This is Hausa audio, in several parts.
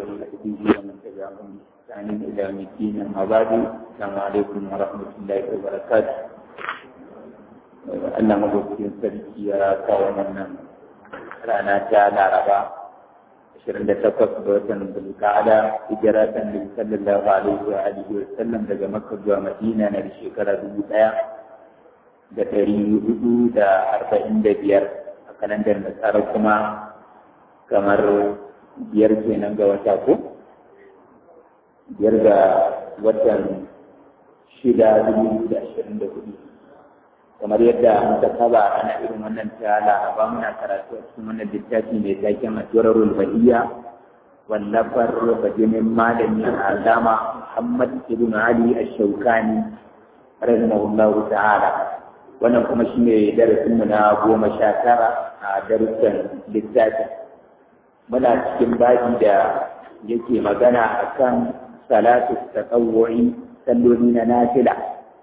وصحبه ومن تبعهم بإحسان إلى يوم الدين أما بعد السلام عليكم ورحمة الله وبركاته Allah madaukakin sarki ya kawo wannan rana ta Laraba 28 ga watan Zulqa'ada hijira ta Nabi sallallahu alaihi wa alihi wa sallam daga Makka zuwa Madina na shekara dubu ɗaya da ɗari hudu da arba'in da biyar a kalandar nasara kuma kamar biyar kenan ga wata ko biyar ga watan shida dubu da ashirin da hudu kamar yadda muka saba ana irin wannan ta laraba muna karatu a cikin wannan littafi mai taken asirarul bahiyya wallafar bajinin malami alama muhammad ibn ali ash-shawkani rahimahullahu ta'ala wannan kuma shine darasin mu na goma sha tara a darussan littafin muna cikin baji da yake magana akan salatu tatawwu'i salloli na nafila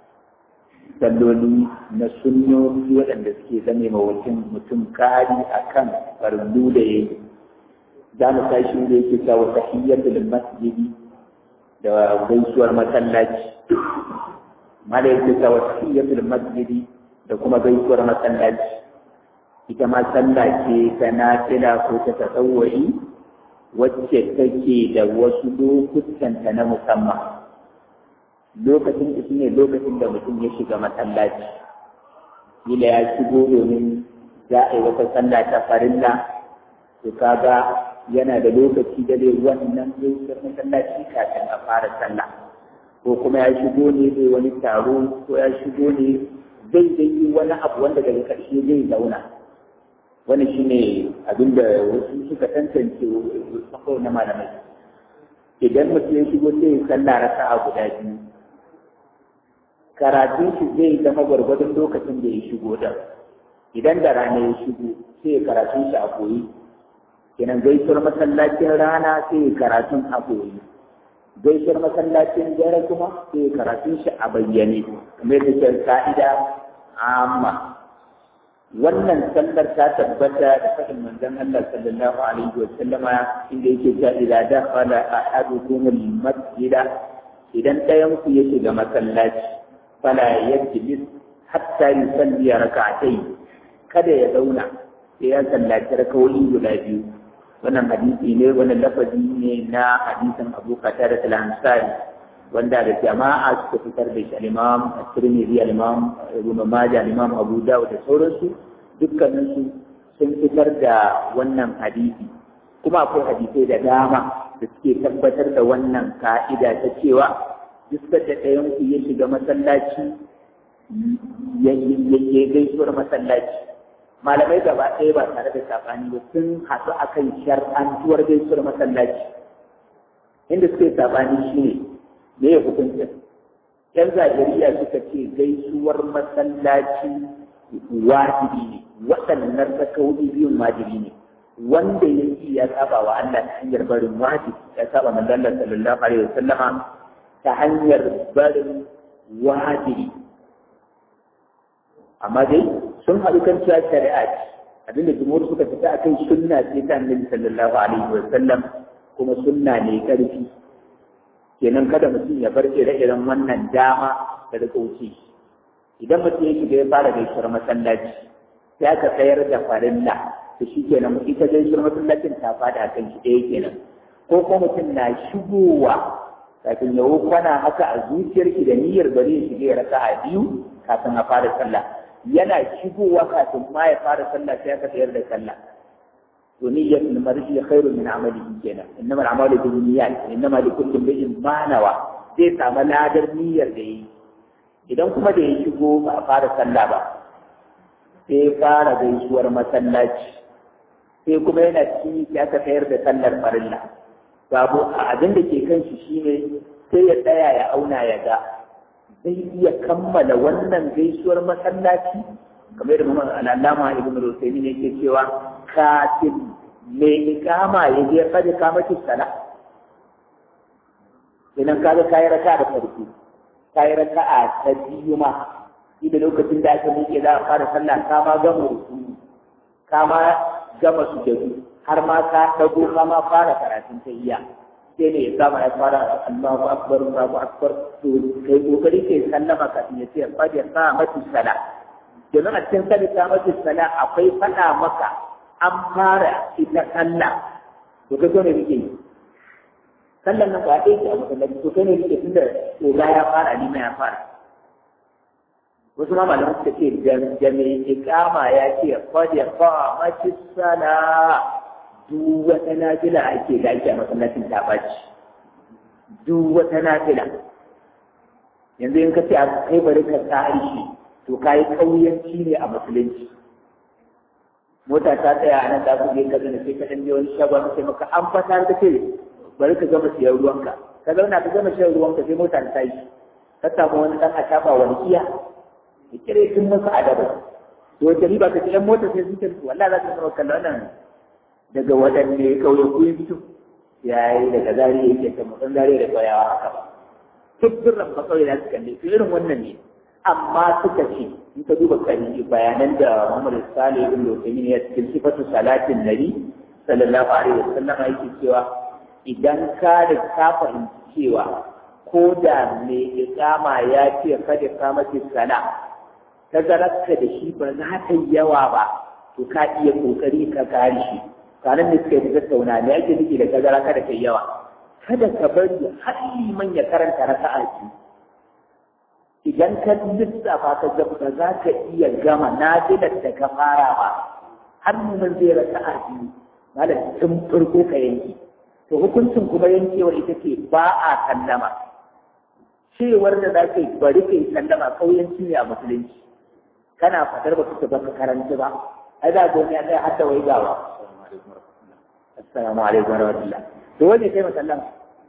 salloli na sunnoni waɗanda suke zame ma mutum mutum kari akan fardu da yayi za mu tashi da yake cewa tahiyyatul masjidi da gaisuwar masallaci mala yake cewa tahiyyatul masjidi da kuma gaisuwar masallaci ita ma sallah ce ta nafila ko ta tasawwuri wacce take da wasu lokutanta na musamman lokacin da shine lokacin da mutum ya shiga masallaci kila ya shigo domin za a yi wata sallah ta farilla to kaga yana da lokaci da zai wannan gaisuwar masallaci kafin a fara sallah ko kuma ya shigo ne zai wani taro ko ya shigo ne zai zai yi wani abu wanda daga ƙarshe zai zauna wani shi ne abin da wasu suka tantance sako na malamai idan mutum ya shigo sai ya sallah raka'a guda biyu karatun shi zai zama gwargwadon lokacin da ya shigo da idan da rana ya shigo sai ya karatun shi a koyi kenan gaisuwar masallacin rana sai ya karatun a koyi gaisuwar masallacin dare kuma sai ya karatun shi a bayyane kamar yadda ke ka'ida amma wannan sallar ta tabbata da faɗin manzon Allah sallallahu alaihi wa sallama inda yake cewa idza dakhala ahadukum al-masjida idan ɗayan ku ya shiga masallaci fala yajlis hatta yusalli rak'atayn kada ya zauna sai ya sallaci rakawoyi guda biyu wannan hadisi ne wannan lafazi ne na hadisin Abu Qatada al-Ansari wanda da jama'a suka fitar da shi al-Imam At-Tirmidhi al-Imam Ibn Majah al-Imam Abu Dawud da sauransu dukkanin su sun fitar da wannan hadisi kuma akwai hadisai da dama da suke tabbatar da wannan ka'ida ta cewa duk da ɗayan ku ya shiga masallaci ya gaisuwar masallaci malamai gaba ɗaya ba tare da sabani ba sun haɗu akan shar'antuwar gaisuwar masallaci inda suke sabani shine me ya hukunta yan zahiriya suka ce gaisuwar masallaci wajibi ne waɗannan rakawoyi biyun wajibi ne wanda ya yi ya saba wa Allah ta hanyar barin wajibi ya saba manzon Allah sallallahu alaihi wasallama ta hanyar barin wajibi amma dai sun haɗu kan cewa shari'a ce abinda jumhur suka fita akan sunna ce ta annabi sallallahu alaihi wasallam kuma sunna ne ƙarfi kenan kada mutum ya bar ire-iren wannan dama da rika wuce idan mutum ya shiga ya fara gaisuwar masallaci sai aka tsayar da farilla to shi kenan ita gaisuwar masallacin ta fada kan shi ɗaya kenan ko kuma mutum na shigowa kafin ya kwana haka a zuciyarki da niyyar bari ya shiga ya raka a biyu kafin a fara sallah yana shigowa kafin ma ya fara sallah sai aka tsayar da sallah ونية المرء خير من عمله كنا إنما الأعمال بالنيات إنما لكل امرئ ما نوى zai samu ladar niyyar da yi idan kuma da ya shigo ba a fara sallah ba sai fara gaisuwar masallaci sai kuma yana cikin ya aka tsayar da sallar farilla babu abin da ke kan shi shine sai ya tsaya ya auna ya ga zai iya kammala wannan gaisuwar masallaci kamar da Muhammad al-Allama Ibn Rusaymin yake cewa kafin mai ikama ya je kada ka maki sala idan kaga kayi raka da farko kayi raka a ta biyu ma da lokacin da aka miƙe za a fara sallah ka ma gama ruku ka ma gama sujadu har ma ka dago ka ma fara karatun tahiyya sai ne ya kama ya fara Allahu akbar Allahu akbar to kai kokari kai sallama kafin ya ce fa ya sa mata sala domin a cikin sali ta mata sala akwai fada maka an fara ita sallah to kai ne kake yi sallan nan ba ɗaya ce a masallaci to kai ne kake tunda oga ya fara ni ya fara wasu ma malaman suka ce da mai ikama ya ce qad qamati sala duk wata nafila ake da ake a masallacin ta baci duk wata nafila yanzu in ka ce a kai bari ka tsari shi to kai kauyanci ne a musulunci mota ta tsaya a nan da ku je ka zana sai ka dan je wani shagon sai maka an fata ka ce bari ka gama siyan ruwanka ka zauna ka gama shan ruwanka sai mota ta yi ka samu wani dan a shafa wani iya ya kire tun masa adaba to wata riba ka ce yan mota sai sun ce wallahi za ka zama kallon nan daga waɗanne kauye ku yi fito ya yi daga zari yake ta mutan zari da tsayawa haka ba duk birran ba kauye za su kalle to irin wannan ne amma suka ce in ka duba kari bayanan da Muhammad Salih ibn Uthaymeen ya cikin sifatu salatin nabi sallallahu alaihi wasallam yake cewa idan ka da ka fahimci cewa ko da mai iqama ya ce kada ka mace sala tazararka da shi ba za ta yi yawa ba to ka iya kokari ka kare shi kanan da suka yi tattauna ne ake nufi da tazara kada ka yi yawa kada ka bari har liman ya karanta raka'a ki idan ka lissafa ka ga ba za ka iya gama nafilar da ka fara ba har liman zai raka'a ki malam tun farko ka yanke to hukuncin kuma yankewar ita ce ba a sallama cewar da za ka yi bari ka yi sallama kauyanci ne a musulunci kana fadar ba kuka baka karanta ba ai za ga ya tsaya hatta wai gawa assalamu alaikum warahmatullah to wani kai masallama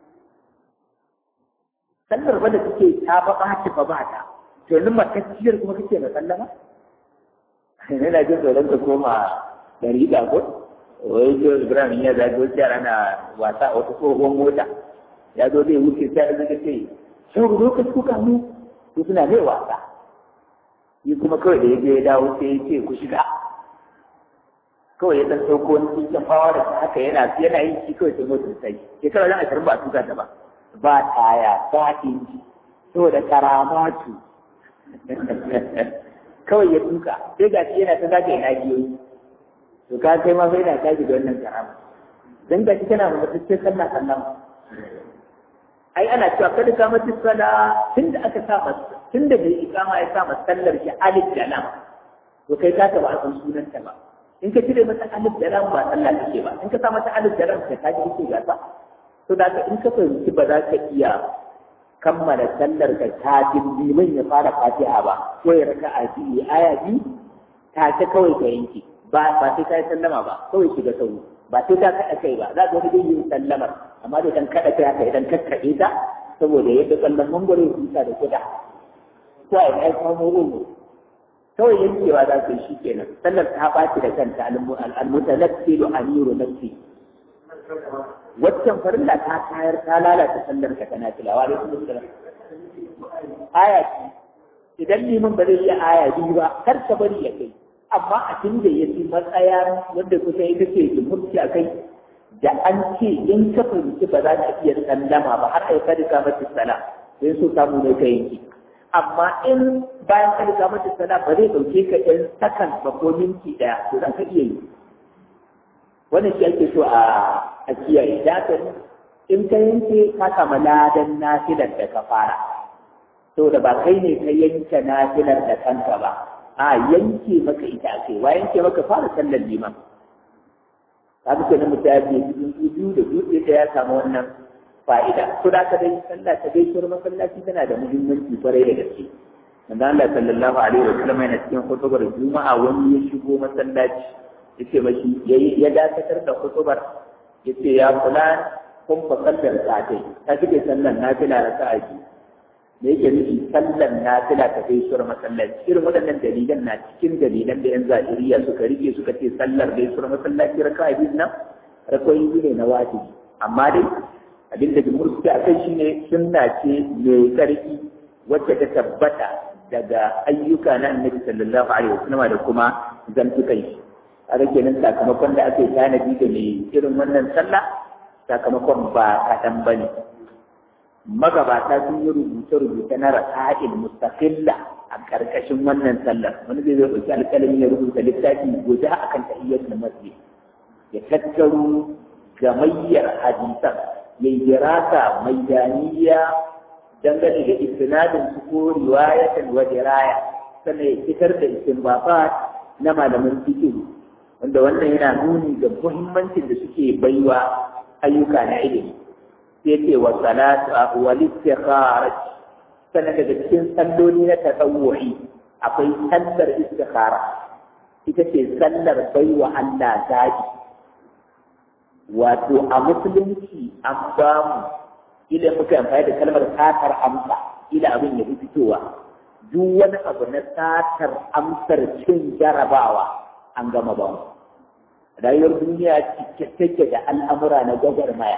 sallar ba da kake ta ba ba ta ba ba ta to yanzu matacciyar kuma kake masallama ina jin tsoron ka koma dari da ko wai jo ibrahim ya zago yara na wasa a wata tsohon mota ya zo zai wuce sai ya zaga ce shan lokaci kuka mu to suna zai wasa yi kuma kawai da ya je ya dawo sai ya ce ku shiga kawai ya dan sauko wani cikin fawa da haka yana yana yin shi kawai sai motar sai shekara zan ashirin ba a tuka ta ba ba taya ba inji saboda karamatu kawai ya tuka sai ga shi yana ta zaka yana biyoyi to ka kai ma sai na kaji da wannan karama dan ga shi kana da mutunci sallah sallah ai ana cewa kada ka mutu sala tunda aka sa masa tunda bai ikama ya sa masa sallar shi alif da lam to kai ka ba a san sunanta ba in ka cire mata alif da lam ba sallah kake ba in ka sa mata alif da lam kai ka ji kake gasa to da in ka fahimci ba za ka iya kammala sallar ka kafin liman ya fara fatiha ba ko ya raka a biyu aya biyu ta ce kawai ka yanke ba ba sai ka yi sallama ba kawai shiga sauri ba sai ka kaɗa kai ba za ka wani dai yin sallamar amma da dan kaɗa kai haka idan kakkaɗe ta saboda yadda kallon mangwaro ya kusa da kuda ko a yi samu rumu kawai yankewa za ka yi shi kenan sallar ta ɓaci da kanta al-mutanaffilu amiru nafsi waccan farilla ta tayar ta lalata sallar ka tana tilawa da kuma sallar aya ce idan liman ba zai iya aya biyu ba kar ka bari ya kai amma a tun da ya fi matsaya wanda kusa ita ce jumhurci a kai da an ce in ka fahimci ba za ka iya sallama ba har aika da kamar sala sai so samu ne ka yanki amma in bayan ka da kamar sala ba zai ɗauke ka ɗan sakan ba ko minti ɗaya to za ka iya yi wannan shi ake so a a kiyaye da ka in ka yanke ka kama ladan nafilar da ka fara saboda ba kai ne ka yanke nafilar da kanka ba a yanke maka ita ake wa yanke maka fara sallar liman ka ga kenan mutum ya biyu biyu da dutse da ya samu wannan fa'ida to da ka dai sallah ta dai shur masallaci tana da muhimmanci kwarai da gaske manzo Allah sallallahu alaihi wa sallam yana cikin hutubar juma'a wani ya shigo masallaci yace mashi ya dakatar da hutubar yace ya kula kun fa sallar sa'atai ta kike sallar nafila raka'a biyu da yake nufi sallan nafila ta kai sur masallaci irin waɗannan dalilan na cikin dalilan da yan zahiriya suka rike suka ce sallar dai sur masallaci raka a biyu nan rakoyi ne na wajibi amma dai abin da jumhur suke akai shine sunna ce mai karfi wacce ta tabbata daga ayyuka na annabi sallallahu alaihi wasallam da kuma zantukan shi a kenan sakamakon da ake tanadi da mai irin wannan sallah sakamakon ba kaɗan ba ne magabata sun yi rubuce-rubuce na rasa'il mustaqilla a ƙarƙashin wannan sallar wani zai zai ɗauki alƙalami ya rubuta littafi guda akan tahiyyatul masjid ya tattaro gamayyar hadisan ya yi dirasa mai daniya dangane da istinadin su ko riwayatan wa diraya sannan ya fitar da istinbafat na malaman fiqh wanda wannan yana nuni ga muhimmancin da suke baiwa ayyuka na ilimi sai ce wa salatu wa istikharat sannan daga cikin salloli na tatawwu'i akwai sallar istikhara ita ce sallar baiwa Allah zaɓi wato a musulunci an ba mu ila muka amfani da kalmar satar amsa ila abin ya fi fitowa duk wani abu na satar amsar cin jarabawa an gama ba mu rayuwar duniya cike take da al'amura na gwagwarmaya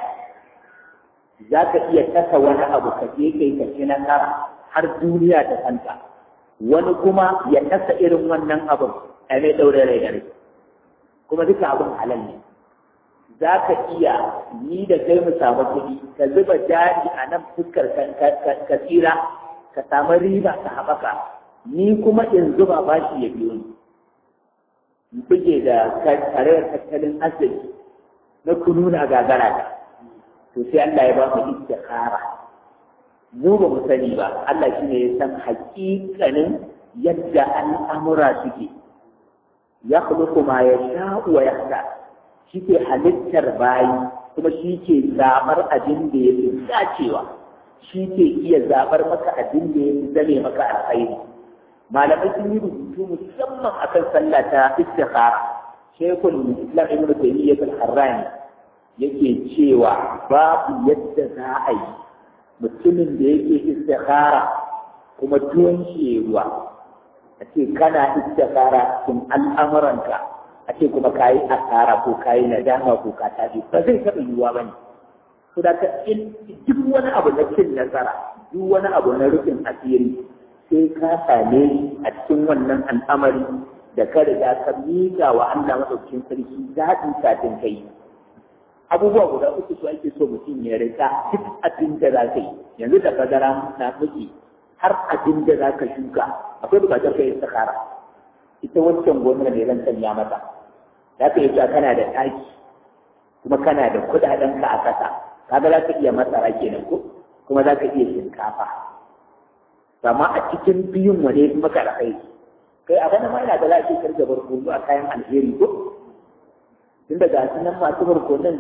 za ka iya kasa wani abu ka je kai ka ci nasara har duniya ta santa wani kuma ya kasa irin wannan abin a mai ɗaure rai da rai kuma duka abin halal ne za ka iya ni da kai mu samu kuɗi ka zuba jari a nan fuskar ka tsira ka samu riba ka haɓaka ni kuma in zuba bashi ya biyo ni in buge da karayar tattalin arziki na kunu na gagara ta to sai Allah ya ba mu istikhara mu ba mu sani ba Allah shi ne ya san haƙiƙanin yadda al'amura suke ya khluqu ma yasha'u wa yahtar shi ke halittar bayi kuma shi ke zaɓar abin da ya fi dacewa shi ke iya zaɓar maka abin da ya fi zame maka alkhairi malamai sun yi rubutu musamman akan sallah ta istikhara shaykhul islam ibn taymiyyah al-harrani yake cewa babu yadda za a yi mutumin da yake istikhara kuma tuwon shi ruwa a ce kana istikhara cikin al'amuranka a ce kuma ka yi asara ko ka yi nadama ko ka tafi ba zai taɓa yiwuwa ba ne. To da ka duk wani abu na cin nasara, duk wani abu na rufin asiri sai ka same shi a cikin wannan al'amari da ka riga ka miƙa wa Allah maɗaukin sarki daɗin kafin kai. Abubuwa guda uku su ake so mutum ya rika duk abin da za ka yi. Yanzu da bazara na muke har abin da za ka shuka akwai buƙatar ka yi sakara. ita wancan gonar ne zan sanya mata za ka iya cewa kana da ɗaki kuma kana da kuɗaɗenka a ƙasa kaga za ka iya masara kenan ko kuma za ka iya shinkafa amma a cikin biyun wane kuma ka da kai kai a bana ma ina da lafiya karga barkono a kayan alheri ko tun daga su nan masu barkonon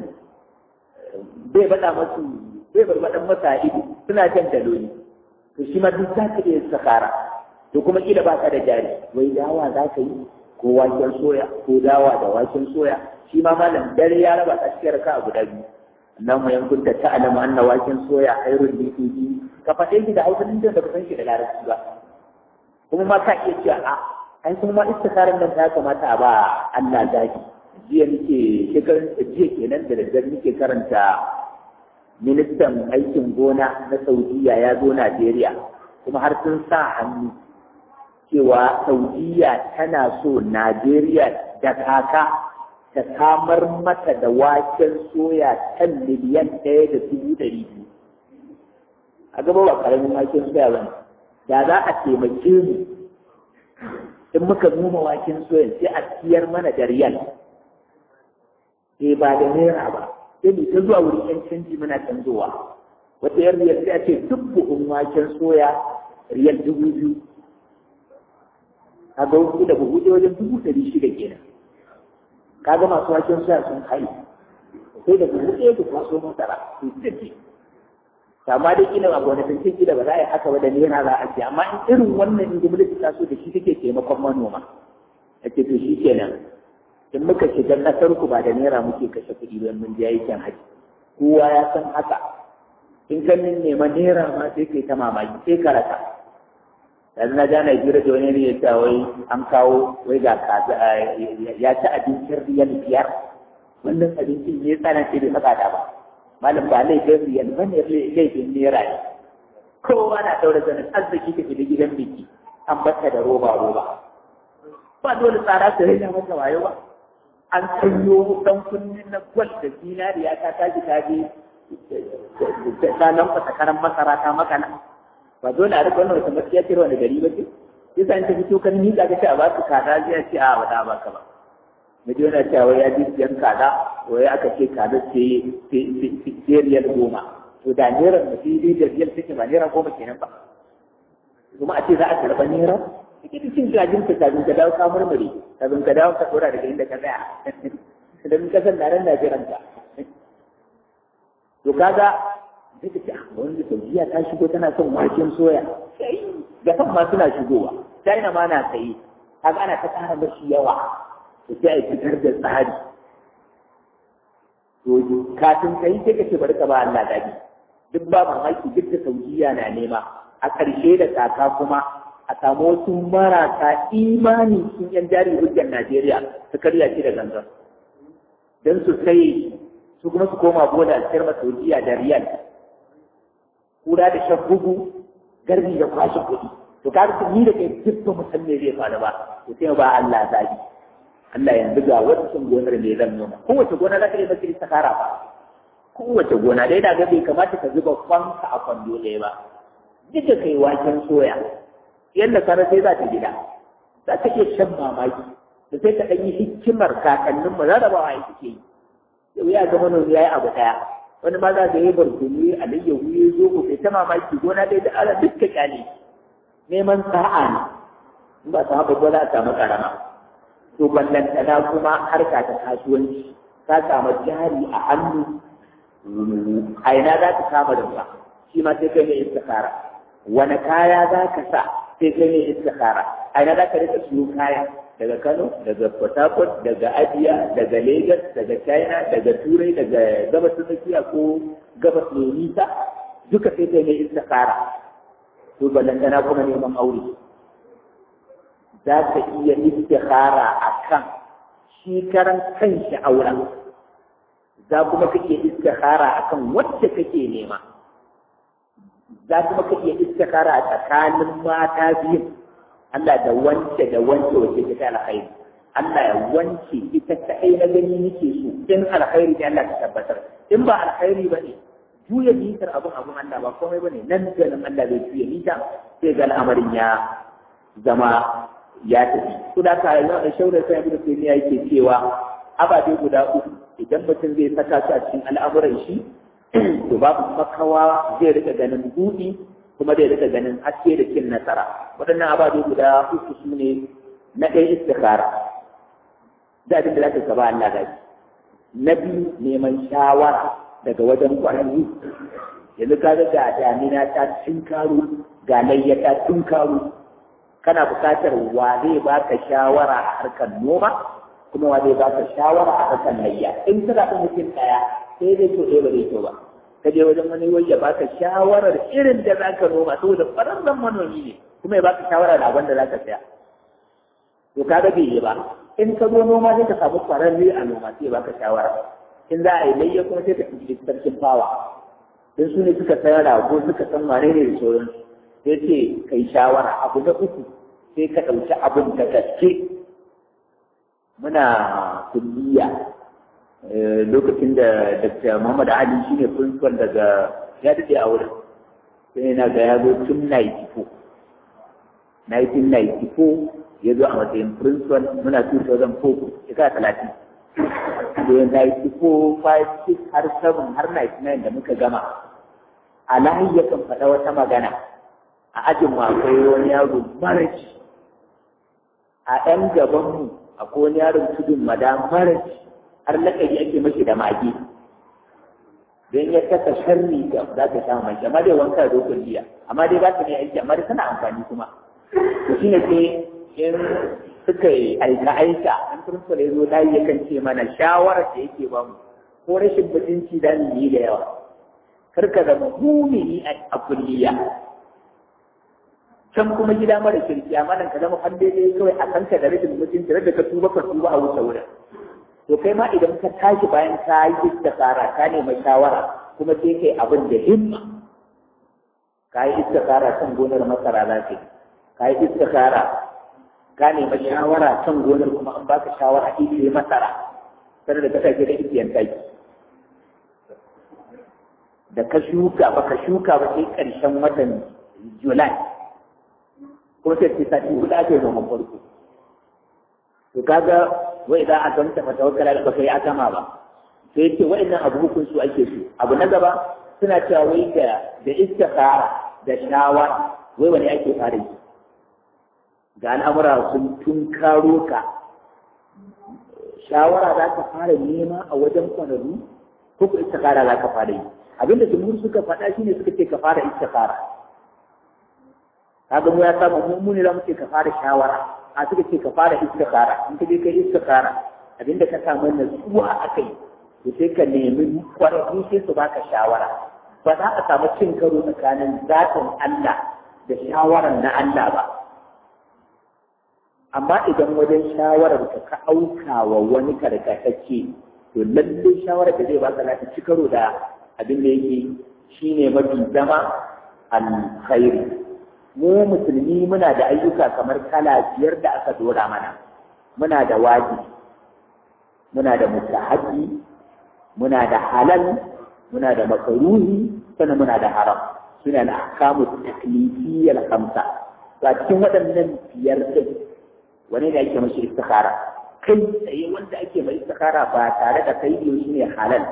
bai baɗa masu bai barbaɗan masa ido suna jan daloli to shi ma duk za ka iya sakara to kuma kila ba ka da jari wai dawa za ka yi ko waken soya ko dawa da waken soya shi ma malam dare ya raba ta cikin raka a guda biyu nan mu yankun ta ta'alamu anna waken soya khairul lifiji ka faɗe shi da hausa din da ka san shi da larabci ba kuma ma ka iya cewa a ai kuma ma istikarar nan ta kamata a ba Allah zaki jiya nake shekarun jiya kenan da daddare nake karanta ministan aikin gona na Saudiya ya zo Najeriya kuma har sun sa hannu cewa Saudiya tana so Najeriya da kaka ta samar mata da waken soya kan miliyan ɗaya da dubu ɗari biyu. A gaba ba ƙaramin waken soya ba da za a taimake mu in muka noma waken soya sai a siyar mana da riyal. Sai ba da naira ba, sai mu ta zuwa wurin ‘yan canji muna canzowa. Wata yar riyal sai a ce duk buhun waken soya riyal dubu biyu. kaga wasu da buhu wajen dubu ɗari shida kenan kaga masu waken suya sun kai sai da buhu ɗaya da kwaso masara su ce amma dai kila ba wani tantin kila ba za a yi haka ba da naira za a ce amma in irin wannan in gwamnati ta so da shi take taimakon manoma ake to shi kenan in muka shiga ƙasar ku ba da naira muke kashe kuɗi don mun je aikin haji kowa ya san haka in ka nema naira ma sai kai ta mamaki sai ka rasa yanzu na ja Najeriya da wani ne ya ce wai an kawo wai ga kaza ya ci abincin riyal biyar wannan abincin ne tsana ce bai saka da ba malam ba laifin riyal ba ne laifin naira ne kowa na daura zanen arziki ka da gidan biki an bata da roba roba ba dole tsara su raina masa wayo ba an sanyo dan kunnin na gwal da zinariya ta tashi ta je ta nan fasa karan masara ta makana ba dole a rika wannan wata matsiya ce wani gari ba ce yasa in ta fito kan ni ka ce a ba su kaza zai ce a ba da ba ka ba mu je na cewa ya ji siyan kaza wai aka ce kaza ce ce riyal goma to da naira da fi da riyal take ba naira goma kenan ba kuma a ce za a karɓa naira kike da cin gajin ka kafin ka dawo ka murmure kafin ka dawo ka tsora daga inda ka tsaya idan ka san na ran da jiran ka to kaga sai ka ce a wani saudiya ta shigo tana son waken soya ga kan ma suna shigowa china ma na sayi kaga ana ta ƙara mashi yawa to sai a fitar da tsari to kafin ka yi sai ka ce bari ka ba Allah dadi duk ba mamaki duk da saudiya na nema a ƙarshe da tsaka kuma a samu wasu marasa imani sun yan jari hujjar Najeriya su karya shi da gangan don su sai su kuma su koma bola a cikin Saudiya da riyal kura da shan bugu garbi da kwashe kuɗi to ka ga ni da kai duk ba mu san me zai faru ba to sai ba Allah zabi Allah yanzu ga wancan gonar me zan noma kowace gona za ka yi masa istikara ba kowace gona dai da ga bai kamata ka zuba kwanka a kwando ɗaya ba duka kai waken soya yadda kara sai za ta gida za ta iya shan mamaki da sai ka ɗanyi hikimar kakannin mu rarrabawa ya suke yi yau ya ga manomi ya yi abu ɗaya wani ma za ka yi barkuni alayyahu ya zo ku kai ta mamaki gona dai da ala dukka kyale neman sa'a ne in ba ta haɓa ba za a samu ƙarama to ballantana kuma harka ta kasuwanci ka samu jari a hannu a ina za ka kama da ba shi ma sai kai ne istikara wani kaya za ka sa sai kai ne istikara a ina za ka rika siyo kaya daga Kano daga Port Harcourt daga Abia daga Lagos daga China daga Turai daga gabas tsakiya ko gabas mai nisa duka sai kai ne istikara to ballantana kuma neman aure za ka iya istikara a kan shi karan kanshi auren za kuma kake istikara a kan wacce kake nema za kuma ka iya istikara a tsakanin mata biyu Allah da wance da wance wacce ta ta alkhairi Allah ya wance ita ta ai na gani nake so in alkhairi ne Allah ta tabbatar in ba alkhairi ba ne juya mitar abun abun Allah ba komai ba ne nan da nan Allah zai juya mita sai ga al'amarin ya zama ya tafi su da ka yi shaurar sai ibn taymiya yake cewa ababe guda uku idan mutum zai saka su a cikin al'amuran shi to babu makawa zai rika ganin buɗi kuma zai rika ganin haske da cin nasara waɗannan ababe guda uku su ne na ɗaya istikhara da abin da za ka ba Allah gaji na biyu neman shawara daga wajen ƙwararru yanzu ka ga damina ta tunkaro ga layya ta tunkaro kana buƙatar wa zai baka shawara a harkar noma kuma wa zai baka shawara a harkar layya in ka zaɓi mutum ɗaya sai dai to ɗaya ba zai to ba ka je wajen wani wai ya baka shawarar irin da za ka noma saboda ƙwararren manomi ne kuma ya baka shawara da abin da za ka saya to ka ga bai yi ba in ka zo noma sai ka samu ƙwararre a noma sai ya baka shawara in za a yi layya kuma sai ka tuntuɓi sarkin fawa don su ne suka sayar rago suka san wane ne da sauransu sai ce ka yi shawara abu na uku sai ka ɗauki abin da gaske muna kulliya lokacin da Dr. Muhammad Ali shi ne principal daga ya daɗe a wurin sai na ga ya zo tun 94 1994 ya zo a matsayin principal muna 2004 shekara talatin da 94 5 6 har 7 har 99 da muka gama a lahi yakan faɗa wata magana a ajin mu akwai wani yaro maraci a ɗan gabanmu akwai wani yaron tudun mada maraci har lakabi ake mashi da mage don ya kasa sharri da za ta sha mai amma dai wanka da dokar jiya amma dai ba ta ne aiki amma dai tana amfani kuma to shine sai in suka yi aika aika an turfa da zo layi yakan ce mana shawarar da yake ba mu ko rashin mutunci da yi da yawa kar ka zama mumini a kulliya can kuma gida mara kirki amma nan ka zama fan daidai kawai a kanka da rashin mutunci da ka tuba ka tuba a wuce wurin to kai ma idan ka tashi bayan ka yi istikara ka nemi shawara kuma sai kai abin da himma ka yi istikara kan gonar masara za ka ka yi istikara ka nemi shawara kan gonar kuma an baka shawara ita masara sai da kasashe da igiyan taki da ka shuka ba ka shuka ba sai ƙarshen watan Julai ko sai ce sati hudu ake noman farko to kaga wai za a gamta fa tawakkala da baka yi akama ba sai ce wa'annan abu hukun su ake su abu na gaba suna cewa wai da da istikhara da shawara wai wani ake fara yi ga al'amura sun tun karo ka shawara za ka fara nema a wajen kwararru ko ku istikhara za ka fara yi abinda jumhur suka faɗa shine suka ce ka fara istikhara kaga mu ya samu mu mu ne za mu ce ka fara shawara a suka ce ka fara istikhara in ka je kai istikhara abinda ka samu natsuwa a kai to sai ka nemi kwararru sai su baka shawara ba za a samu cin karo tsakanin zatin Allah da shawarar na Allah ba amma idan wajen shawarar ka ka auka wa wani karkatacce to lalle shawarar da zai baka za ta ci karo da abin da yake shine mafi zama alkhairi mu musulmi muna da ayyuka kamar kala biyar da aka dora mana muna da wajibi muna da mustahabi muna da halal muna da makaruhi sannan muna da haram suna da ahkamu taklifiyyal khamsa to a cikin waɗannan biyar din wani ne ake mashi istikhara kai tsaye wanda ake mai istikhara ba tare da kai shi ne halal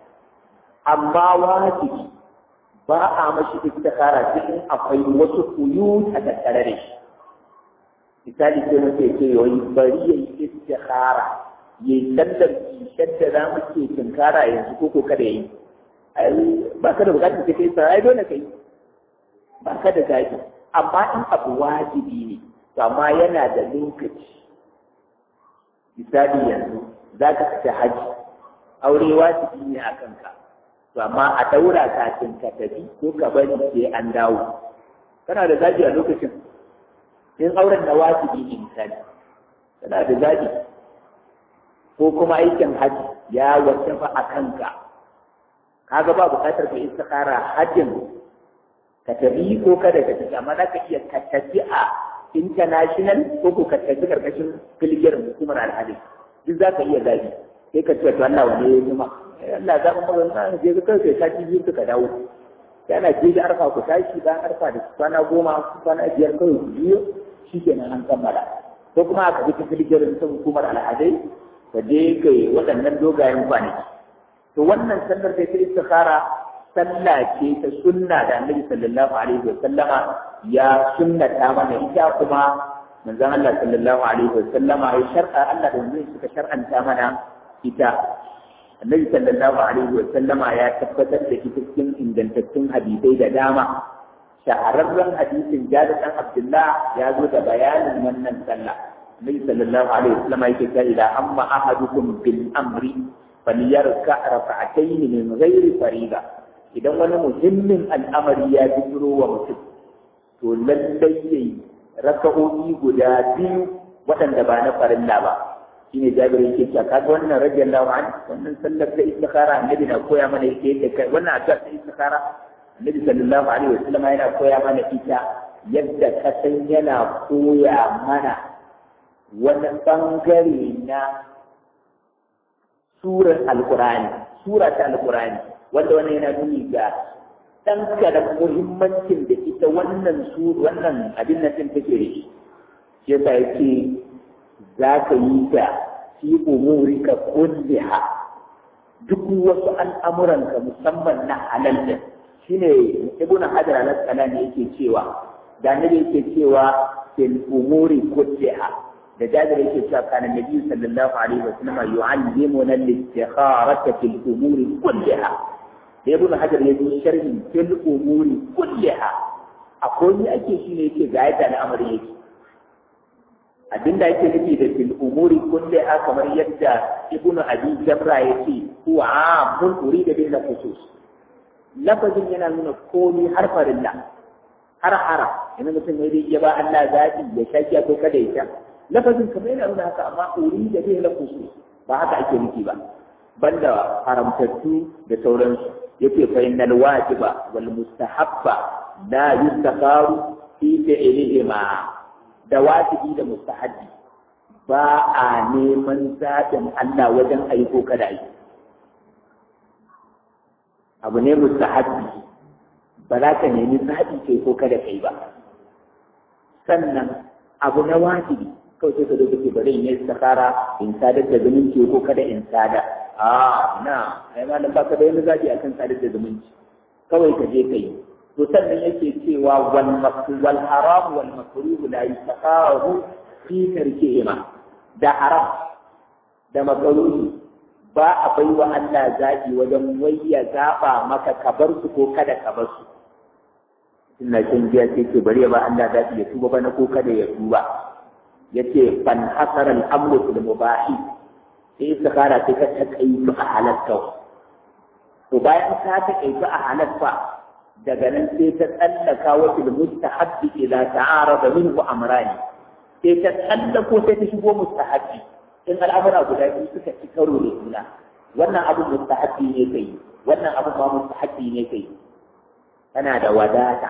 amma wajibi ba a mashi istikhara cikin akwai wasu kuyu a tattare da shi misali sai muke ce wai bari yayi istikhara yayi sallar kishar da za mu ke tunkara yanzu ko ko kada yi ai ba ka da bukatar sai kai sai ai dole kai ba ka da zafi amma in abu wajibi ne to amma yana da lokaci misali yanzu za ka fita haji aure wajibi ne a kanka to amma a daura kafin ka tafi ko ka bari sai an dawo kana da zafi a lokacin in auren na wajibi ne misali kana da zafi ko kuma aikin haji ya wasafa a kanka kaga ba bukatar ka istikhara hajjin ka tafi ko kada ka tafi amma za ka iya ka tafi a international ko ko ka tafi karkashin filgiyar hukumar alhali duk za ka iya zabi sai ka ce to Allah wani ya zuma Allah za mu magana je ka kai kai sati biyu ka dawo yana je da arfa ku tashi bayan arfa da kwana goma kwana biyar kawai ku biyo shikenan an kammala ko kuma aka bi ta filgiyar hukumar alhadai ka je kai waɗannan dogayen kwanaki to wannan sallar sai ta istikhara sallah ce ta sunna da annabi sallallahu alaihi wa sallama ya sunnata mana ita kuma manzon Allah sallallahu alaihi wa sallama ya shar'a Allah da manzon suka shar'anta mana ita annabi sallallahu alaihi wa sallama ya tabbatar da ita cikin ingantattun hadisai da dama shahararren hadisin Jabir dan Abdullah ya zo da bayanin wannan sallah النبي صلى الله عليه وسلم يقول إذا أما أحدكم بالأمر فليركع ركعتين من غير فريضة إذا وانا مهم الأمر يا بجرو ومسك تولي ركعوني قدابي وأن دبانا فرلا با shine jabir yake cewa kaga wannan radiyallahu an wannan sallar da istikhara annabi na koya mana yake da kai wannan addu'a da istikhara annabi sallallahu alaihi wasallam yana koya mana ita yadda ka san yana koya mana wani ɓangare na surar alkurani sura ta alkurani wanda wannan yana nuni ga ɗan da muhimmancin da ita wannan su wannan abin nan din take da shi shi yasa yake za ka yi ta fi umurika kulliha duk wasu al'amuranka musamman na halal din shine ibnu hajar al-asqalani yake cewa da nabi yake cewa fil umuri kulliha da jabir yake cewa kana nabi sallallahu alaihi wasallam yu'allimuna al-istikharata fil umuri kulliha da ibn hajar ya yi sharhi fil umuri kulliha akwai ni ake shi ne yake ga yadda al'amari yake abinda yake nufi da fil umuri kulliha kamar yadda ibn abi jamra yake huwa amun urida bil khusus lafazin yana nuna komai har farilla har haram yanzu mutum ne zai iya ba Allah zaɓi ya shakiya ko kada ya sha lafazin kamar yana nuna haka amma uri da bai lafusu ba haka ake nufi ba banda haramtattu da sauransu yake fa innal wajiba wal mustahabba la yustakharu fi fi'lihima da wajibi da mustahabbi ba a neman zaɓin Allah wajen aiko kada yi abu ne mustahabbi ba za ka nemi zaɓi kai ko kada kai ba sannan abu na wajibi kawai sai ka zo kake bari in yi sakara in sadar da zumunci ko kada in sada a na ai malam ba ka da wani zaɓi akan sadar da zumunci kawai ka je ka yi to sannan yake cewa wal wal haram wal makruh la yastaqahu fi tarkihima da haram da makruh ba a bai wa Allah zaɓi wajen wai ya zaɓa maka ka bar su ko kada ka bar su ina shan giya sai ke bari ya ba Allah zaɓi ya tuba bana ko kada ya tuba yace fan hasara al-amru fil mubahi sai istikhara sai ka takaitu a halatta to bayan ka takaitu a halatta daga nan sai ta tsallaka wa fil mustahabbi idza ta'arada minhu amrani sai ta tsallako sai ta shigo mustahabbi in al'amura guda biyu suka ci karo da juna wannan abu mustahabbi ne kai wannan abu ba mustahabbi ne kai kana da wadata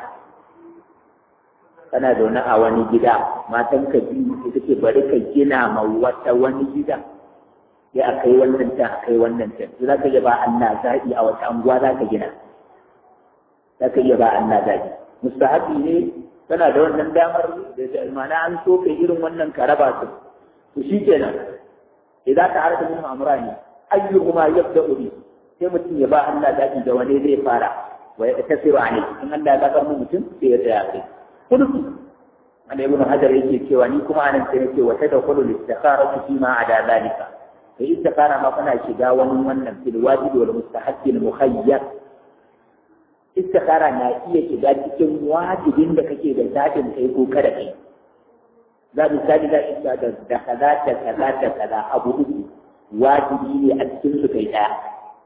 kana zaune a wani gida matan ka biyu sai kake bari ka gina ma wata wani gida sai a kai wannan can a kai wannan can to za ka iya ba Allah zaɓi a wata anguwa za ka gina za ka iya ba Allah zaɓi mustahabi ne tana da wannan damar da ma'ana an so kai irin wannan ka raba su to shi kenan idan ka harka min amrani ayyuhuma yabda'u bi sai mutum ya ba Allah zaɓi da wani zai fara wa ya tasiru a in Allah ya zakar mu mutum sai ya tsaya kai kudu wanda ibn hajar yake cewa ni kuma anan sai nake wata da kullu istikhara fi ma ada zalika sai istikhara ma kana shiga wani wannan fil wajibi wal mustahabbi al mukhayyar istikhara na iya shiga cikin wajibin da kake da zaɓin kai ko kada kai za mu sani da isa da da kaza da kaza da kaza abu uku wajibi ne a cikin su kai daya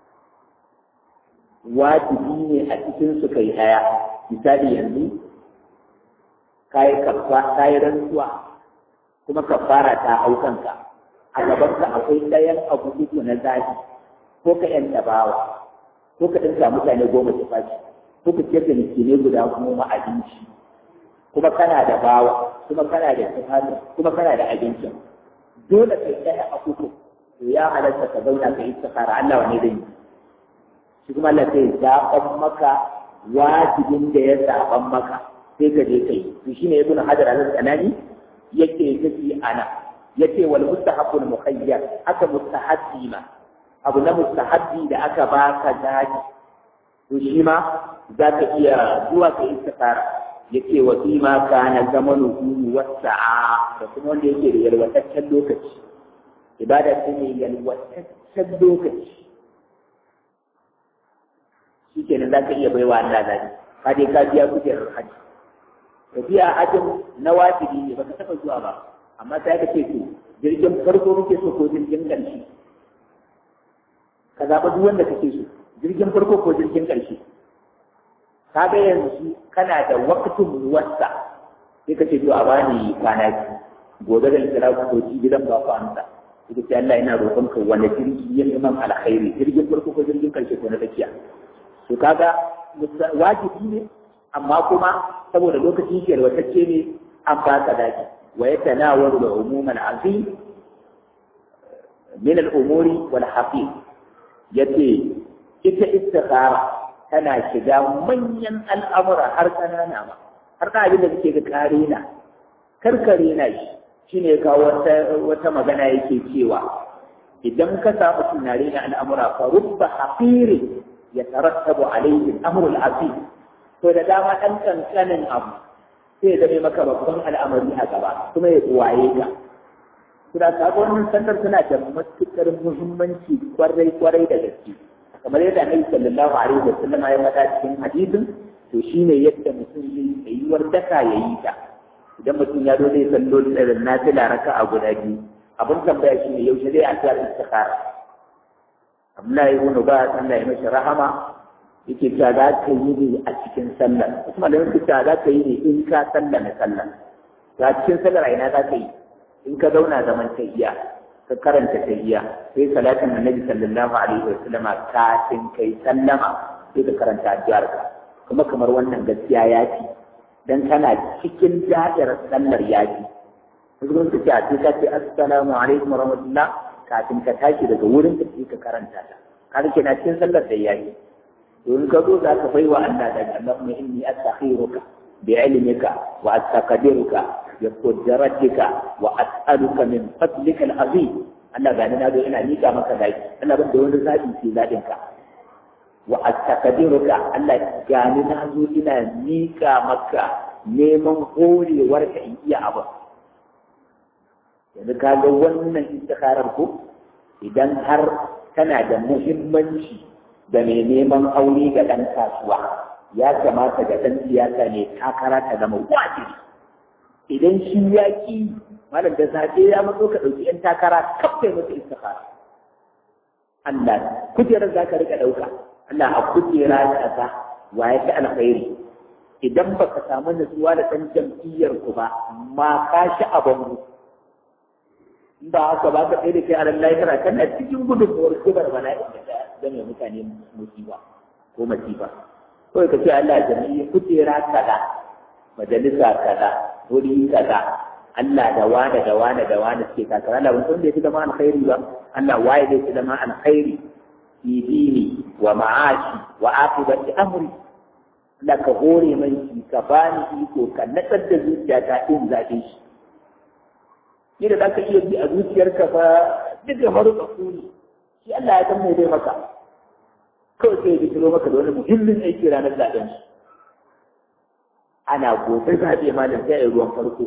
wajibi ne a cikin su kai daya misali yanzu kayi kafa kayi rantsuwa kuma kafara ta hau kanka a gaban ka akwai ɗayan abu uku na zafi ko ka yanta bawa ko ka ɗinka mutane goma su fashi ko ka ciyar da miskinai guda goma abinci kuma kana da bawa kuma kana da tufafi kuma kana da abincin dole kai ɗaya a uku to ya halatta ka zauna ka yi istikhara Allah wane zai yi shi kuma Allah sai zaɓan maka wajibin da ya zaɓan maka sai ka je kai to shine ibn hajar al-asqalani yake tafi ana yace wal mustahabbul mukhayyar aka mustahabbi ma abu na mustahabbi da aka baka daji to shi ma za ka iya zuwa ka istikara yace wa fi ma kana zamanuhu wasa'a da kuma wanda yake da yalwataccen lokaci ibada ce ne yalwataccen lokaci shikenan za ka iya baiwa Allah zabi ka dai ka biya kujerar hajji tafiya hajjin na wajibi ne baka taɓa zuwa ba amma sai ka ce to jirgin farko muke so ko jirgin ƙarshe ka zaɓa duk wanda kake so jirgin farko ko jirgin ƙarshe ka ga yanzu kana da waktun wasa sai ka ce to a bani kwana biyu gobe da kira ku ko gidan ba ku amsa sai ce Allah ina roƙon ka wani jirgi ya imam alkhairi jirgin farko ko jirgin ƙarshe ko na tsakiya to kaga wajibi ne amma kuma saboda lokacin shi yalwatacce ne an ba ka daki wa ya tanawaru da umuman azim min al-umuri wal hafiz yace ita istikhara tana shiga manyan al'amura har kanana ma har ka abin da kake ga kare na karkare na shi shine kawo wata wata magana yake cewa idan ka samu tunare na al'amura fa rubba hafirin yatarattabu alayhi al-amru al-azim to da dama ɗan ƙanƙanin abu sai ya zame maka babban al'amari a gaba kuma ya waye ka. Suna kaga wannan sandar suna da matuƙar muhimmanci kwarai kwarai da gaske. Kamar yadda Annabi sallallahu alaihi wa sallam ya faɗa cikin hadisin to shine yadda mutum zai tsayuwar daka ya yi ta. Idan mutum ya zo zai sallo da nafila raka a guda biyu abin tambaya shine yaushe zai addu'a istikhara. Abdullahi ibn Ba Allah ya mashi rahama yake cewa za ka yi ne a cikin sallar kuma da yake cewa za ka yi ne in ka sallar na sallar a cikin sallar a ina za ka yi in ka zauna zaman tahiyya ka karanta tahiyya sai salatin annabi sallallahu alaihi wa sallam kafin kai sallama sai ka karanta addu'ar ka kuma kamar wannan gaskiya ya fi dan kana cikin da'irar sallar ya fi wasu kuma suka ce a sai ka ce assalamu alaikum warahmatullah kafin ka tashi daga wurin da ka karanta ta kaga kenan cikin sallar da yayi to in ka zo za ka bai wa Allah da Allahumma inni astakhiruka bi ilmika wa astaqdiruka bi qudratika wa as'aluka min fadlika al-azim Allah gani na zo ina mika maka daki Allah ban da wani zabi sai zadin ka wa astaqdiruka Allah gani na zo ina mika maka neman horewar ka in iya abu yanzu ka ga wannan istikharar ko idan har tana da muhimmanci da mai neman aure ga ɗan kasuwa ya kamata ga ɗan siyasa ne takara ta zama wajibi idan shi ya ƙi malam da zaɓe ya matso ka ɗauki ‘yan takara kafin masa istikhara Allah kujerar za ka riƙa ɗauka Allah a kujera ƙasa wa ya fi alkhairi idan ba ka samu nutsuwa da ɗan jam'iyyar ku ba ma ka shi a bango ba haka ba ka tsaye da kai a lallai kana kana cikin gudunmuwar kibar bala'i da zama mutane musiba ko masifa kawai ka ce Allah jami'i kujera kaza majalisa kaza wuri kaza Allah da wane da wane da wane suke takara Allah wanda ya fi zama alkhairi ba Allah waye zai fi zama alkhairi fi dini wa ma'ashi wa aqibati amri Allah ka hore mai shi ka bani iko ka natsar da zuciyata in zaɓe shi ni da zaka iya bi a zuciyarka fa duk da maruka kuni shi Allah ya san me zai maka kawai sai ya bitiro maka da wani muhimmin aiki ranar zaɓen shi ana gobe zaɓe malam sai a ruwan farko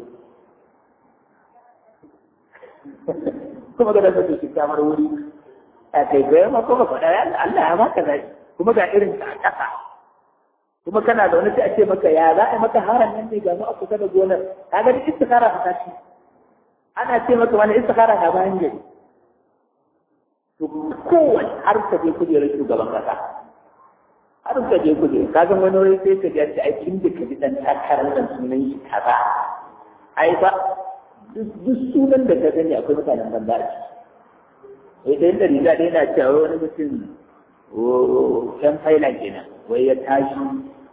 kuma ga da shi kamar wuri a kai gaya ma kuma faɗa Allah ya maka zai kuma ga irin ta ƙasa kuma kana da wani sai a ce maka ya za a maka haran nan ne ga mu a kusa da gonar ka ga duk istikara ta tashi ana ce maka wani istikara na bayan gari to kowane har ka je kujerar shugaban kasa har ka je kujerar ka ga wani wani sai ka ji a ai kin da ka ji dan takarar nan sunan shi kaza ai ba duk sunan da ka gani akwai mutanen banza a ciki sai da riga dai na cewa wani mutum yan failan kenan wai ya tashi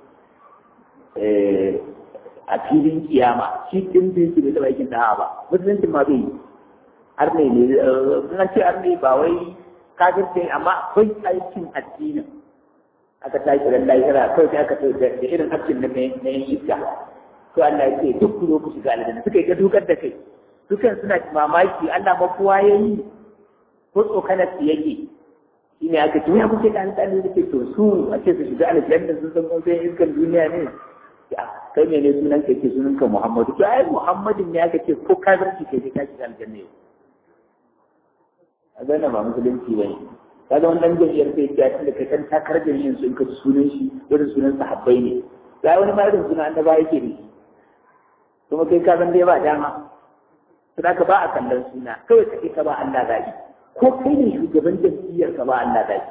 a filin kiyama shi din bin shi bai taɓa aikin da'a ba musuluncin ma bai yi har ne ne na ce har ne ba wai kafirce amma akwai aikin addinin aka tashi ran lahira kawai sai aka ce da irin aikin na na yin iska to Allah ya ce duk ku zo ku shiga aljanna suka yi ta dukar da kai dukan suna mamaki Allah ma kowa ya yi ko tsokanar su yake shi ne aka ce ya kuke da alƙali da ke to su a ce su shiga aljanna sun san kuma sai iskan duniya ne kai ne ne sunan ka ce sunan ka Muhammadu to ai Muhammadin ne aka ce ko kafirci kai sai ka shiga aljanna yau a gane ba musulunci bane kaga wannan jami'ar sai ya tunda kai kan takarar jami'in su in ka ci sunan shi irin sunan sahabbai ne ga wani ma irin sunan annaba yake ne kuma kai ka san dai ba dama to da ka ba a kallon suna kawai ka ka ba Allah zaɓi ko kai ne shugaban jam'iyyar ka ba Allah zaɓi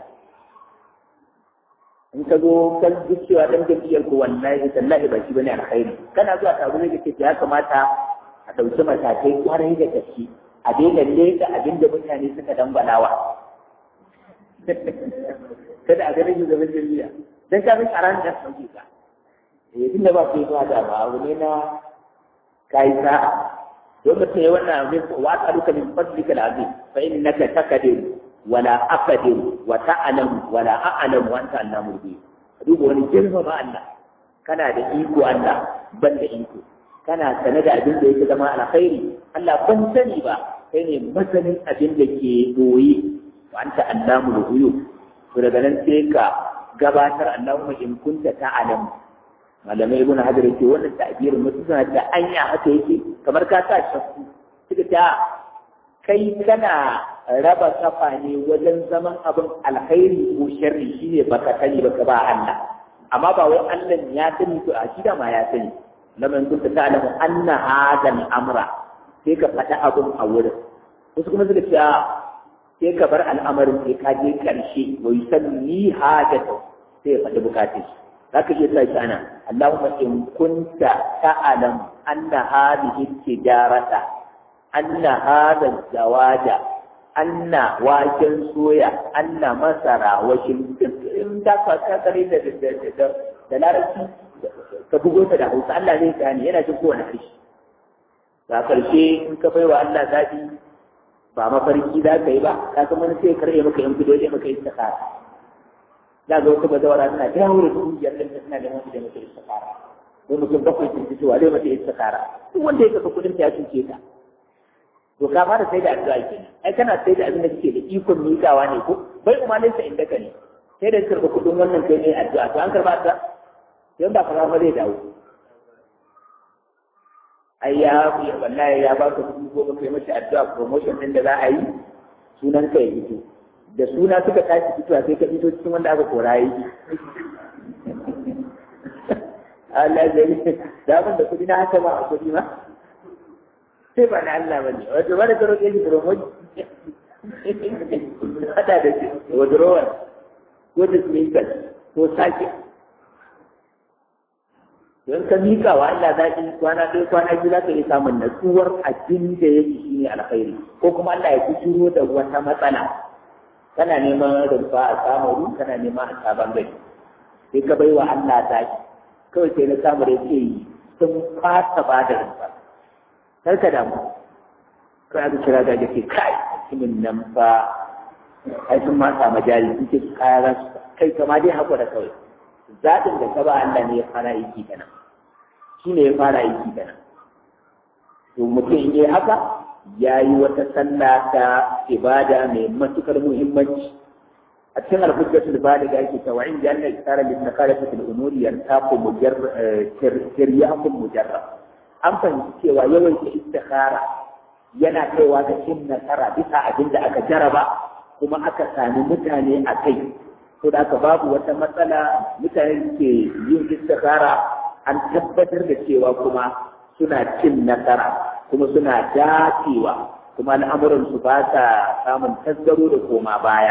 in ka zo kan duk cewa dan jam'iyyar ko wallahi tallahi ba shi bane alkhairi kana zuwa taro ne kake ya kamata a ɗauki matakai kwarai da gaske a daina leka abin da mutane suka dambalawa kada a ganin shugaban jam'iyya dan ka bin karan da sauke ka eh tunda ba ku yi zuwa da ba abu ne na kai sa'a don mutum ya wannan abin wa tsaruka min fadlika al-azim fa innaka taqdir wala aqdir wa ta'lam wala a'lam wa anta allamu bi duba wani girma ba Allah kana da iko Allah ban da iko kana sane da abin da yake zama alkhairi Allah ban sani ba kai ne masanin abin da ke doye wa anta allamu ghuyub to daga nan sai ka gabatar Allahumma in kunta ta'lam malamai ibn hajar yake wannan ta'birin mutum suna da anya haka yake kamar ka sa shakku suka ta kai kana raba kafa ne wajen zaman abin alkhairi ko sharri shine baka sani baka ba Allah amma ba wai Allah ya sani to a shi da ma ya sani lamar kunta ta'lamu anna hadha al-amra sai ka faɗa abin a wurin wasu kuma suka ce sai ka bar al'amarin sai ka je karshe wa yusalli hajata sai ya faɗi bukatun shi zaka iya sa shi ana Allahumma in kunta ta'lam anna hadhihi tijarata anna hadha zawaja anna waken soya anna masara wa in ta ka kare da da da larabci ka bugo ta da Hausa Allah zai gane yana jin kowane harshe ga ƙarshe in ka bai wa Allah zaɓi ba mafarki za ka yi ba ka san wani sai karɓe maka yan kudo ya maka istikara za ga wata bazawara tana ta yawo da kungiyar da tana da wani da maka istikara ko mutum bakwai sun fitowa zai mata istikara duk wanda ya kafa kudin ta ya cuce ta to ka fara sai da addu'a kenan ai kana sai da abin da kake da ikon miƙawa ne ko bai kuma nesa inda ka ne sai da karɓa kudin wannan kai ne addu'a to an karɓa addu'a yan ba kaza ba zai dawo ai ya wallahi ya baka dubu goma kai mashi addu'a promotion din da za a yi sunan ka ya fito da suna suka tashi fitowa sai ka fito cikin wanda aka kora yi Allah zai da ban da kudi na haka ba a kudi ma sai ba na Allah bane wato ba da karo ke shi promotion hada da shi withdrawal ko dismissal ko sake don ka miƙa wa Allah zaɓi kwana ɗaya kwana biyu za ka iya samun natsuwar abin da yake shi ne alkhairi ko kuma Allah ya kuturo da wata matsala kana neman rumfa a samaru kana neman a sabon gari sai ka bai wa Allah zaɓi kawai sai na samu da yake yi sun fasa ba da rumfa kar ka damu kai aka kira da ke kai mutumin nan fa ai sun ma samu jari sun ce kaya za su kai kama dai haƙura kawai zaɓin da ka ba Allah ne ya fara aiki da nan shi ne ya fara aiki da nan to mutum in yi haka ya yi wata sallah ta ibada mai matukar muhimmanci a cikin alhujjatul baligh ake cewa in janna isara lin nakalati fil umuri yartaqu mujarrad tiryakum mujarrad an fahimci cewa yawaita istikhara yana kaiwa ga cin nasara bisa abin da aka jaraba kuma aka sami mutane a kai ko da aka babu wata matsala mutane ke yin istikhara an tabbatar da cewa kuma suna cin nasara kuma suna dacewa kuma al'amuran su ba sa samun tasgaro da koma baya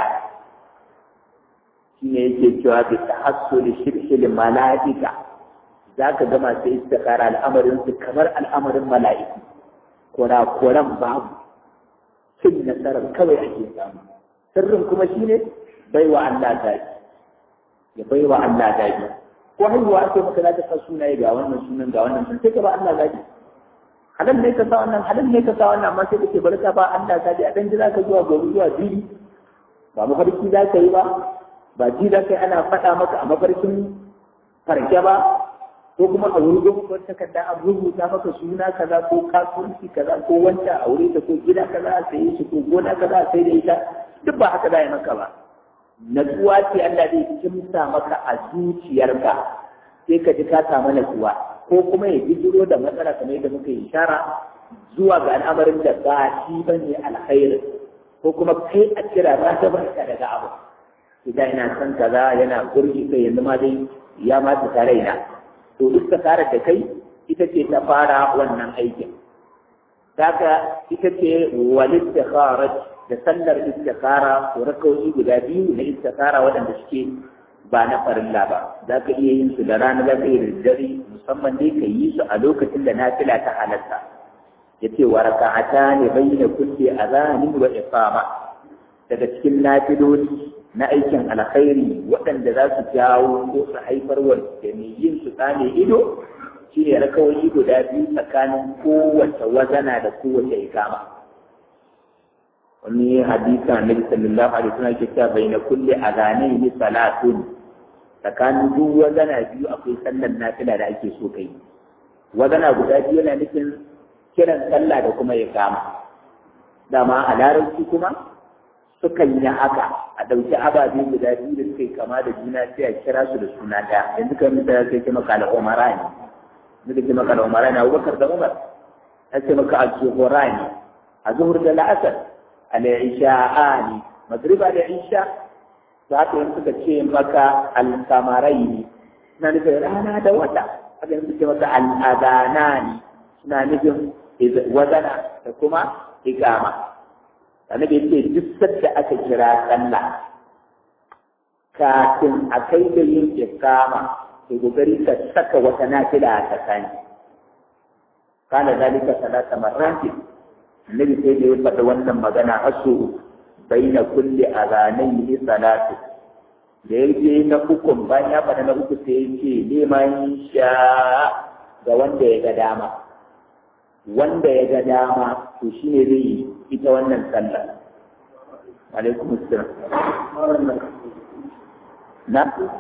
shine yake cewa bi tahassuli shirshil mala'ika zaka ga masu istikhara al'amarin su kamar al'amarin mala'iku kora koran babu cin nasarar kawai ake samu sirrin kuma shine baiwa Allah daji ya baiwa Allah daji ko haihuwa ake maka za ka sa sunaye ga wannan sunan ga wannan sun sai ka ba Allah daji halal ne ka sa wannan halal ne ka sa wannan amma sai kake bari ka ba Allah daji a dan jira ka zuwa gobe zuwa bibi ba mafarki za ka yi ba ba ji za ka yi ana faɗa maka a mafarkin farke ba ko kuma a wuri gobe wata takarda an rubuta maka suna kaza ko kasuwanci kaza ko wanta a wuri ta ko gida kaza a saye shi ko gona kaza a sai da ita duk ba haka za yi maka ba natsuwa ce Allah zai kimsa maka a zuciyarka sai ka ji ka samu natsuwa ko kuma ya bijiro da matsala kamar yadda muka yi ishara zuwa ga al'amarin da ba shi ba ne alkhairin ko kuma kai a kira ba ta barka daga abu idan ina son kaza yana gurgi kai yanzu ma dai ya ma ta raina to duk ta da kai ita ce ta fara wannan aikin Daga ita ce walid da sallar istikhara ko rakawoyi guda biyu na istikhara waɗanda suke ba na farilla ba za ka iya yin su da rana za ka iya da dare musamman dai ka yi su a lokacin da nafila ta halatta ya ce wa raka'ata ne bayyana kulle azanin wa iqama daga cikin nafiloli na aikin alkhairi waɗanda za su jawo ko su haifar wa da mai yin su tsane ido shine rakawoyi guda biyu tsakanin kowace wazana da kowace ikama wani hadisa annabi sallallahu alaihi wasallam ke cewa baina kulli adhanaini salatun tsakanin duk wazana biyu akwai sallar nafila da ake so kai wazana guda biyu yana nufin kiran sallah da kuma iqama dama a larabci kuma sukan yi haka a ɗauki ababe guda biyu da suka yi kama da juna sai a kira su da suna ɗaya yanzu kan misali sai ce maka al'umara ne yanzu ce maka al'umara ne abubakar da umar ya ce maka al-zuhura ne a zuhur da la'asar al-isha'ani magriba da isha za ka yin suka ce maka al-samarai ne suna nufin rana da wata haka yin suke maka al-adana ne suna nufin wazana da kuma ikama annabi ce duk sadda aka kira sallah kafin a kai da yin ikama to kokari ka saka wata nafila a tsakani kana dalika salata marratin annabi sai da ya faɗi wannan magana hasu baina kulli azanayhi salatu da yake na ukun bayan ya faɗa na uku sai ya ce neman sha ga wanda ya ga dama wanda ya ga dama to shine zai yi ita wannan sallah alaikum assalam na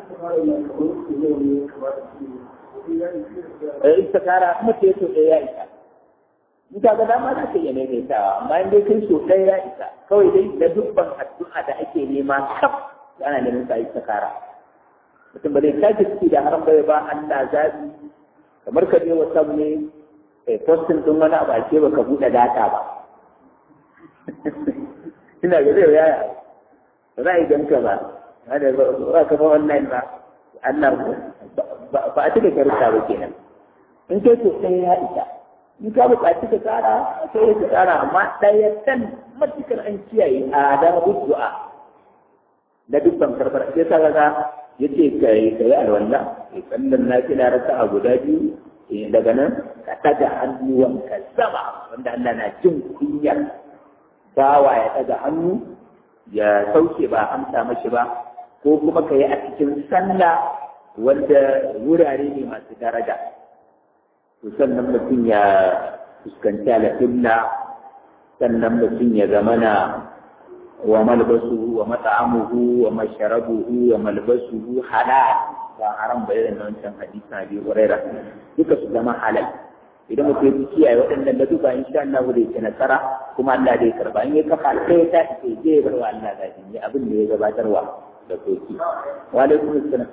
eh istikara kuma ce to ɗaya ya isa in ka ga dama za ka iya maimaitawa amma in dai kai so ɗaya ya isa kawai dai da dubban addu'a da ake nema kaf ana neman sa istikara mutum ba zai tashi ciki da haram bai ba Allah zabi kamar ka je wata ne kai postin din wani abu ake baka buɗe data ba ina ga zai yaya ba za a yi ganka ba hada ba ka ba online ba Allah ba a cika karuta ba kenan in kai so ɗaya ya isa in ka buƙaci ka tsara sai ka tsara amma ɗaya kan matukar an kiyaye a da du'a da dukkan karbar sai ta ga ya ce ka yi ka yi alwala ya tsallan na kila rasa a guda biyu daga nan ka ɗaga hannuwan ka sama wanda Allah na jin kunyar bawa ya ɗaga hannu ya sauke ba amsa mashi ba ko kuma ka yi a cikin sallah wanda wurare ne masu daraja to sannan mutum ya fuskanci alƙibla sannan mutum ya zamana wa malbasuhu wa mat'amuhu wa masharabuhu wa malbasuhu halal ba haram ba irin wancan hadisi na biyu Hurairah duka su zama halal idan mutum ya kiyaye waɗannan laduba insha Allah zai ci nasara kuma Allah zai karba in ya kafa sai ta ce zai bar wa Allah da ne abin da ya gabatarwa da soki wa alaikum assalam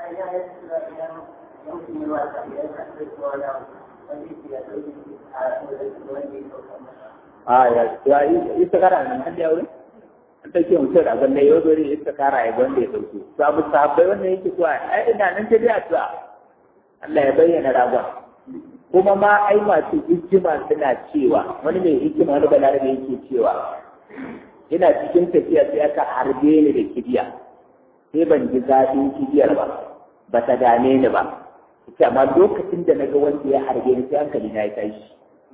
a ya ya istikara nan har da aure an take mutum da ganne yau dole istikara ya gwanda ya dauke to abu sahabbai wannan yake kuwa ai ina nan ta dai addu'a Allah ya bayyana ragon kuma ma ai masu hikima suna cewa wani mai hikima wani balarabe yake cewa ina cikin tafiya sai aka harbe ni da kibiya sai ban ji zafin kibiyar ba ba ta dame ni ba ita amma lokacin da na ga wanda ya harbe ni sai hankali na ya tashi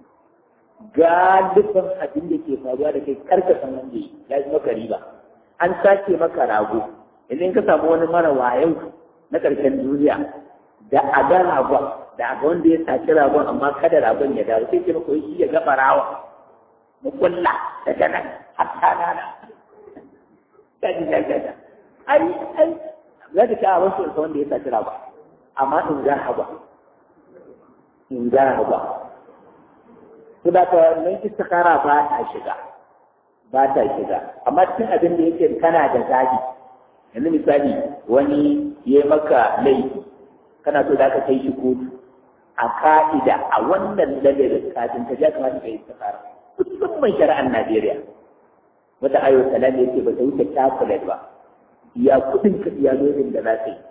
galibin abin da ke faruwa da kai karka san wanda ya yi maka riba an sace maka rago idan ka samu wani mara wayau na karshen duniya da a ga ragon da a ga wanda ya saci ragon amma kada ragon ya dawo sai ke maka shi ya ga barawa mu kulla daga nan har ta nana kaji da gada ai ai za ta kawo wasu wanda ya saci ragon amma in ga hawa in ga hawa to da ka nan istikara ba ta shiga ba ta shiga amma cikin abin da yake kana da zabi yanzu misali wani ya maka laifi kana so da ka kai shi kotu a ka'ida a wannan ladarin kafin ka ja kamata ka yi istikara musamman shari'ar Najeriya wata ayo salam ya ce ba ta wuce chocolate ba iya kudin ka iya lodin da za ka yi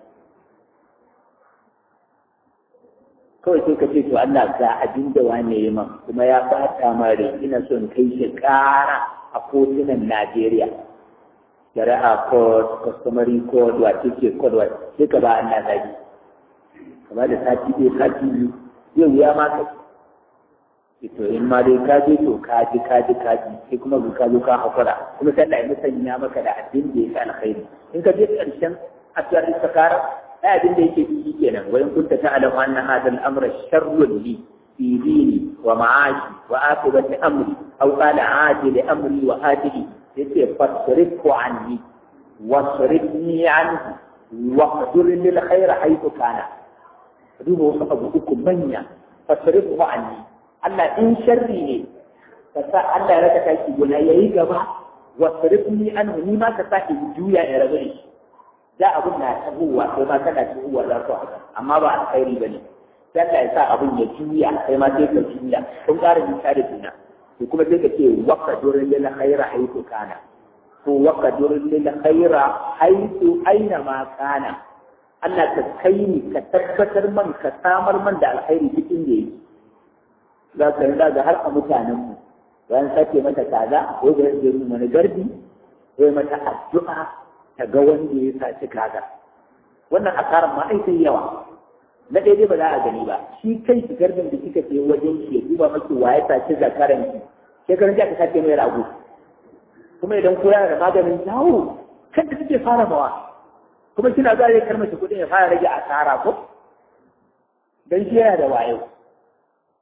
kawai sai ka ce to Allah ga abin da wane yi man kuma ya fata mare ina son kai shi ƙara a kotunan Najeriya shari'a code customary code wace ce code wace sai ka ba Allah zagi kama da sati ɗaya sati biyu yau ya ma ka ce to in ma dai ka je to ka ji ka ji ka ji sai kuma ka zo ka hakura kuma sai Allah ya musanya maka da abin da ya fi alkhairi in ka je ƙarshen asiyar istikara ai abin da yake ciki kenan wa in kunta ta'lamu anna hadha al-amra sharrun li fi dini wa ma'ashi wa aqibati amri aw qala ajili amri wa ajili yace fasrifu anni wasrifni anhu wa qdur lil khair haythu kana duba wasu abu uku manya fasrifu anni Allah in sharri ne ka sa Allah ya raka taki gona yayi gaba wasrifni anhu ni ma ka sa in juya ya rabu shi da abun na tabuwa sai ma kana tabuwa za ku haka amma ba alkhairi ba ne sai Allah ya sa abun ya juya sai ma sai ka juya kun ƙara nisa da juna to kuma sai ka ce waka durin lil khaira haythu kana ko waka durin lil khaira haythu aina ma kana Allah ka kai ni ka tabbatar man ka samar man da alkhairi cikin da yake za ka rinda ga har a mutanen mu bayan sake mata kaza ko da yake mana garbi ko mata addu'a ta ga wanda ya saci kaga wannan asarar ma ai sai yawa na daidai ba za a gani ba shi kai shi garbin da kika je wajen shi ya duba maki wa ya saci zakaran ki shekaran jiya ka sace mai rago kuma idan ko yana da maganin jawo kan da kike fara mawa kuma kina za ya karmace kuɗin ya fara rage asara ko dan shi yana da wayo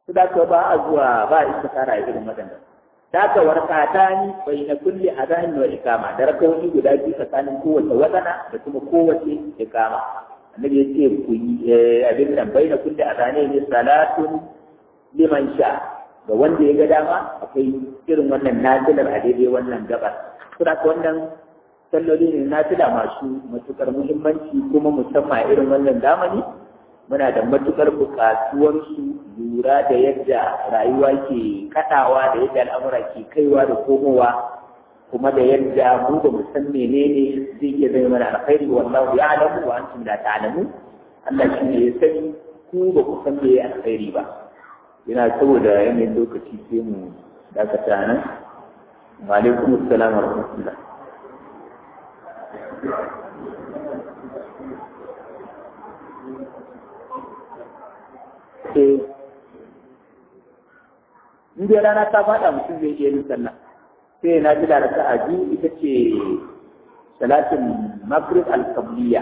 su da ka ba a zuwa ba a istikara a irin waɗannan da ka warkata ni bai na kulle a zahin wa ikama da rakawoyi guda biyu tsakanin kowace waɗana da kuma kowace ikama annabi ya ce ku yi abin nan bai na kulle a zahin ne salatun liman sha ga wanda ya ga dama akwai irin wannan nazilar a daidai wannan gabar suna ka wannan salloli ne nazila masu matukar muhimmanci kuma musamman irin wannan zamani muna da matukar buƙatuwar su lura da yadda rayuwa ke kaɗawa da yadda al'amura ke kaiwa da komowa kuma da yadda mu ba mu san menene zai iya zai mana alkhairi wallahu ya'lamu wa antum la ta'lamu Allah shi ne ya sani ku ba ku san me alkhairi ba yana saboda yanayin lokaci sai mu dakata nan wa alaikum assalam wa rahmatullah eh in dai rana ta faɗa mutum zai iya yin sallah sai na ji da raka'a biyu ita ce salatin maghrib al-qabliya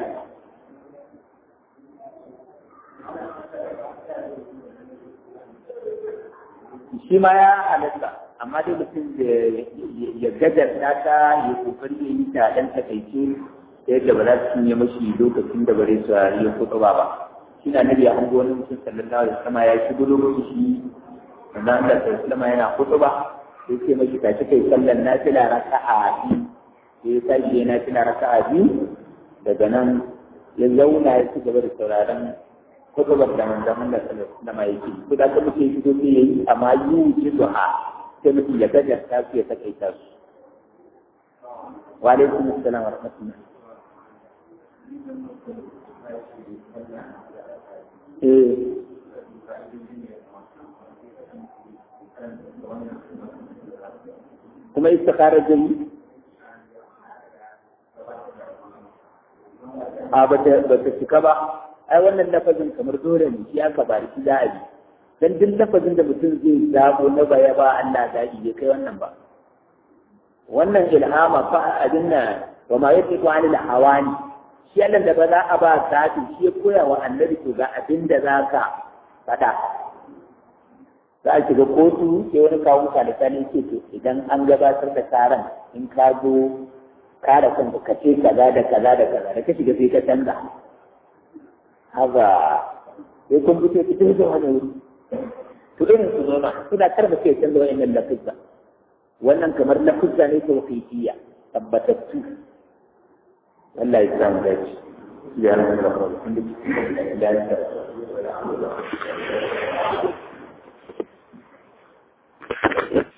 shi ma ya halatta amma dai mutum ya gajarta ta ya kokari ya yi ta dan takaice yadda ba za su cinye mashi lokacin da bare su yi kuɗa ba shi na nabi an ga wani mutum sallallahu alaihi wasallam ya shigo lokaci shi sannan Allah sallallahu yana kuɗa sai ce mashi tashi kai sallan nafila raka'a biyu sai ya tashi ya nafila raka'a biyu daga nan ya zauna ya ci gaba da sauraron kutubar da manzon Allah sallallahu alaihi wasallam yake ko da kuma sai shigo sai yayi amma yuji duha sai mutum ya gajarta su ya takaita su wa alaikum assalam wa rahmatullah eh kuma istikara jami a ba ta cika ba ai wannan lafazin kamar dole ne shi aka bari shi za a yi dan duk lafazin da mutum zai zabo na baya ba Allah zaɓi bai kai wannan ba wannan ilhama fa abin nan wa ma yake ko anil hawani shi Allah da ba za a ba zaɓi shi ya koya wa annabi to ga abin da za ka faɗa za a shiga kotu sai wani kawo ka da sani ce to idan an gabatar da karan in ka zo kare kanka ka ce kaza da kaza da kaza da ka shiga sai ka canza haka sai kun fito cikin da wani wuri to irin su zo suna karba sai canza wa'annan lafizza wannan kamar lafizza ne tawqifiyya tabbatattu Allah ya samu dace ya rabu da kawai da ya